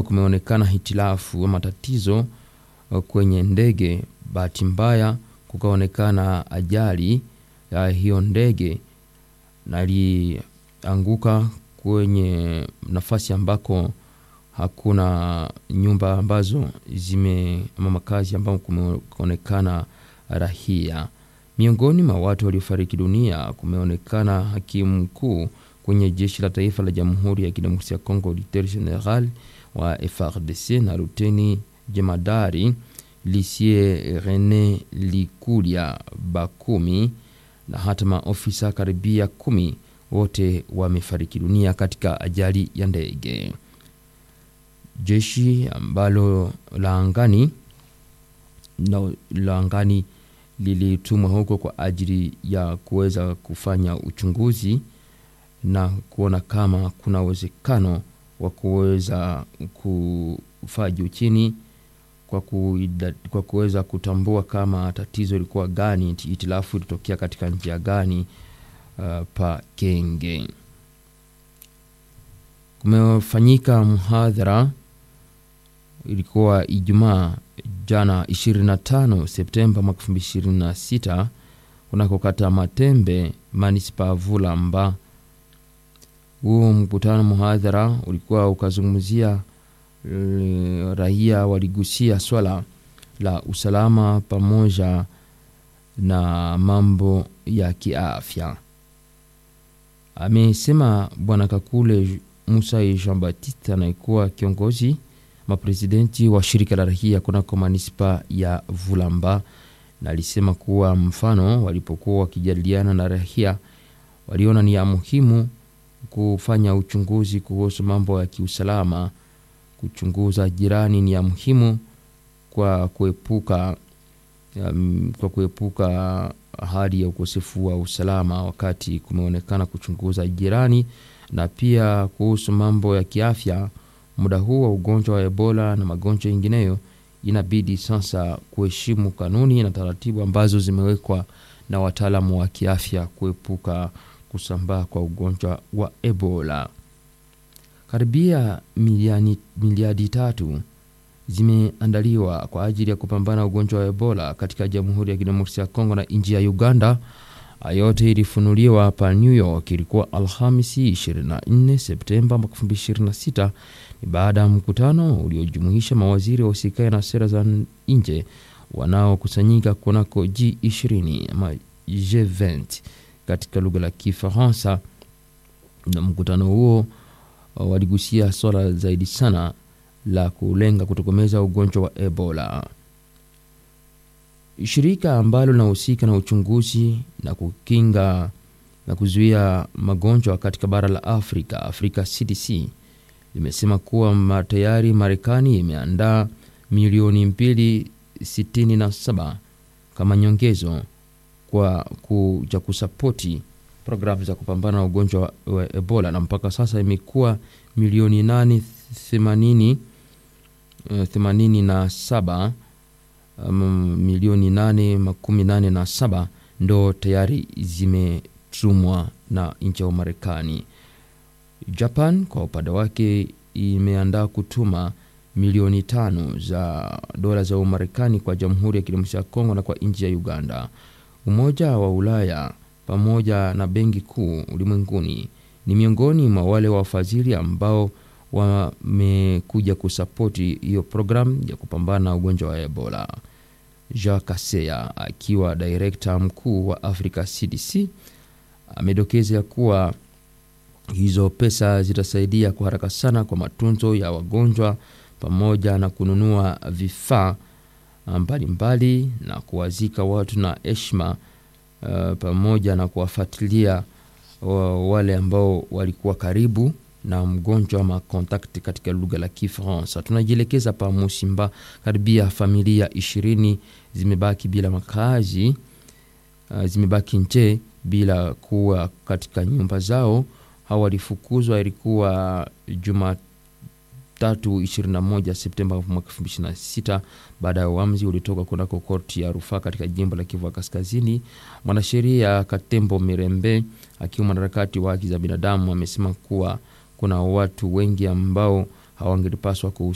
kumeonekana hitilafu ama tatizo kwenye ndege. Bahati mbaya kukaonekana ajali ya hiyo ndege na ilianguka kwenye nafasi ambako hakuna nyumba ambazo zime ama makazi ambao kumeonekana rahia. Miongoni mwa watu waliofariki dunia kumeonekana hakimu mkuu kwenye jeshi la taifa la Jamhuri ya Kidemokrasia ya Kongo, Lieutenant General wa FARDC na luteni jemadari Lisie Rene Likulia Bakumi na hata maofisa karibia kumi wote wamefariki dunia katika ajali ya ndege. Jeshi ambalo la angani la angani lilitumwa huko kwa ajili ya kuweza kufanya uchunguzi na kuona kama kuna uwezekano wa kuweza kufaa juu chini kwa, kwa kuweza kutambua kama tatizo ilikuwa gani, itilafu ilitokea katika njia gani. Uh, pa Kenge kumefanyika mhadhara, ilikuwa Ijumaa jana 25 Septemba mwaka 2026 kunako kata Matembe manispa Vulamba. Huu mkutano mhadhara ulikuwa ukazungumzia raia waligusia swala la usalama pamoja na mambo ya kiafya. Amesema Bwana Kakule Musa Jean Baptiste anayekuwa kiongozi maprezidenti wa shirika la rahia kunako manispa ya Vulamba, na alisema kuwa mfano walipokuwa wakijadiliana na rahia waliona ni ya muhimu kufanya uchunguzi kuhusu mambo ya kiusalama. Kuchunguza jirani ni ya muhimu kwa kuepuka um, kwa kuepuka hali ya ukosefu wa usalama wakati kumeonekana kuchunguza jirani, na pia kuhusu mambo ya kiafya. Muda huu wa ugonjwa wa Ebola na magonjwa yengineyo, inabidi sasa kuheshimu kanuni na taratibu ambazo zimewekwa na wataalamu wa kiafya kuepuka kusambaa kwa ugonjwa wa Ebola. Karibia miliani, miliadi tatu zimeandaliwa kwa ajili ya kupambana na ugonjwa wa Ebola katika Jamhuri ya Kidemokrasia ya Kongo na nchi ya Uganda. Yote ilifunuliwa hapa New York, ilikuwa Alhamisi 24 Septemba 2026. Ni baada ya mkutano uliojumuisha mawaziri wa usikae na sera za nje wanaokusanyika kunako G20 ama G20 katika lugha la Kifaransa. Na mkutano huo waligusia swala zaidi sana la kulenga kutokomeza ugonjwa wa Ebola. Shirika ambalo linahusika na uchunguzi na kukinga na kuzuia magonjwa katika bara la Afrika, Africa CDC, limesema kuwa tayari Marekani imeandaa milioni mbili sitini na saba kama nyongezo kwa kuja kusapoti programu za kupambana na ugonjwa wa Ebola na mpaka sasa imekuwa milioni nane themanini themanini na saba um, milioni nane makumi nane na saba ndo tayari zimetumwa na nchi ya Marekani. Japan kwa upande wake imeandaa kutuma milioni tano za dola za Umarekani kwa Jamhuri ya Kidemokrasia ya Kongo na kwa nchi ya Uganda. Umoja wa Ulaya pamoja na Benki Kuu Ulimwenguni ni miongoni mwa wale wafadhili ambao wamekuja kusapoti hiyo programu ya kupambana na ugonjwa wa Ebola. Jacques Kaseya akiwa direkta mkuu wa Africa CDC amedokeza kuwa hizo pesa zitasaidia kwa haraka sana kwa matunzo ya wagonjwa pamoja na kununua vifaa mbalimbali na kuwazika watu na heshima uh, pamoja na kuwafuatilia wale ambao walikuwa karibu na mgonjwa ma contact katika lugha la Kifaransa. Tunajielekeza pa Musimba, karibia familia ishirini zimebaki bila makazi uh, zimebaki nje bila kuwa katika nyumba zao. Hawa walifukuzwa, ilikuwa Jumatatu 21 Septemba mwaka 2026 baada ya uamuzi ulitoka kunako korti ya rufaa katika jimbo la Kivu Kaskazini. Mwanasheria Katembo Mirembe akiwa mwanaharakati wa haki za binadamu amesema kuwa kuna watu wengi ambao hawangelipaswa